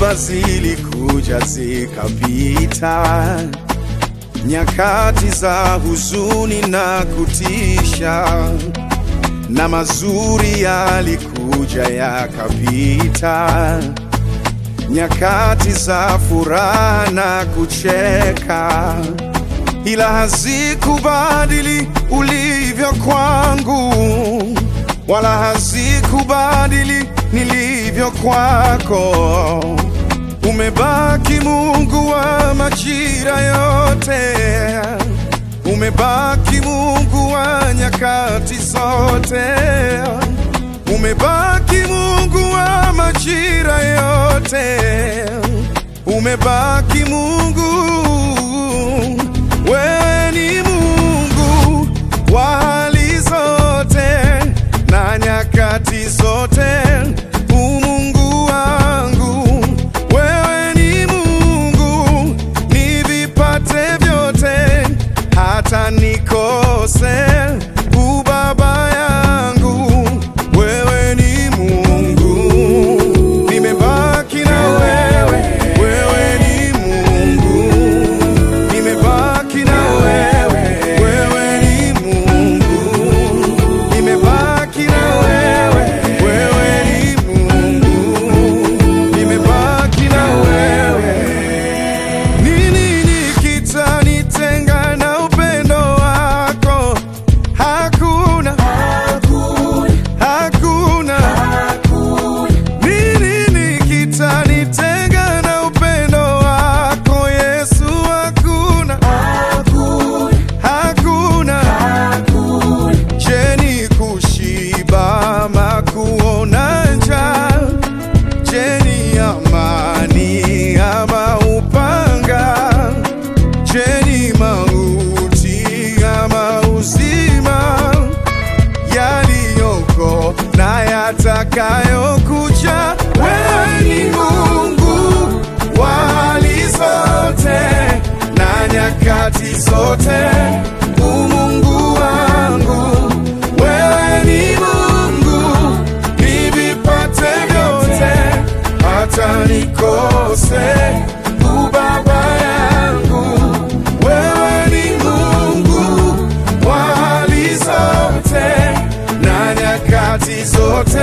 Dhoruba zilikuja zikapita, nyakati za huzuni na kutisha, na mazuri yalikuja yakapita, nyakati za furaha na kucheka, ila hazikubadili ulivyo kwangu, wala hazikubadili nilivyo kwako. Umebaki Mungu wa majira yote, umebaki Mungu wa nyakati zote, umebaki Mungu wa majira yote, umebaki Mungu. Wewe ni Mungu wa hali zote na nyakati zote, umungu wangu. Wewe ni Mungu, nivipate vyote, hata nikose ubaba yangu. Wewe ni Mungu, nimebaki na wewe. Wewe ni Mungu, nimebaki na wewe. Wewe ni Mungu, nimebaki na wewe. Wewe ni Mungu, nimebaki na wewe. Nini kitanitenga na upendo wako? Hakuna, hakuna. Nini kitanitenga na upendo wako Yesu? Hakuna, hakuna. Je, ni kushiba ama kuona njaa? Je, ni amani ama upanga? Je, ni mauti ama uzima? Yaliyoko na yatakayokuja, wewe ni Mungu wa hali zote na nyakati zote, umungu wangu. Wewe ni Mungu, nivipate vyote, hata nikose ubaba yangu. Wewe ni Mungu wa hali zote na nyakati zote,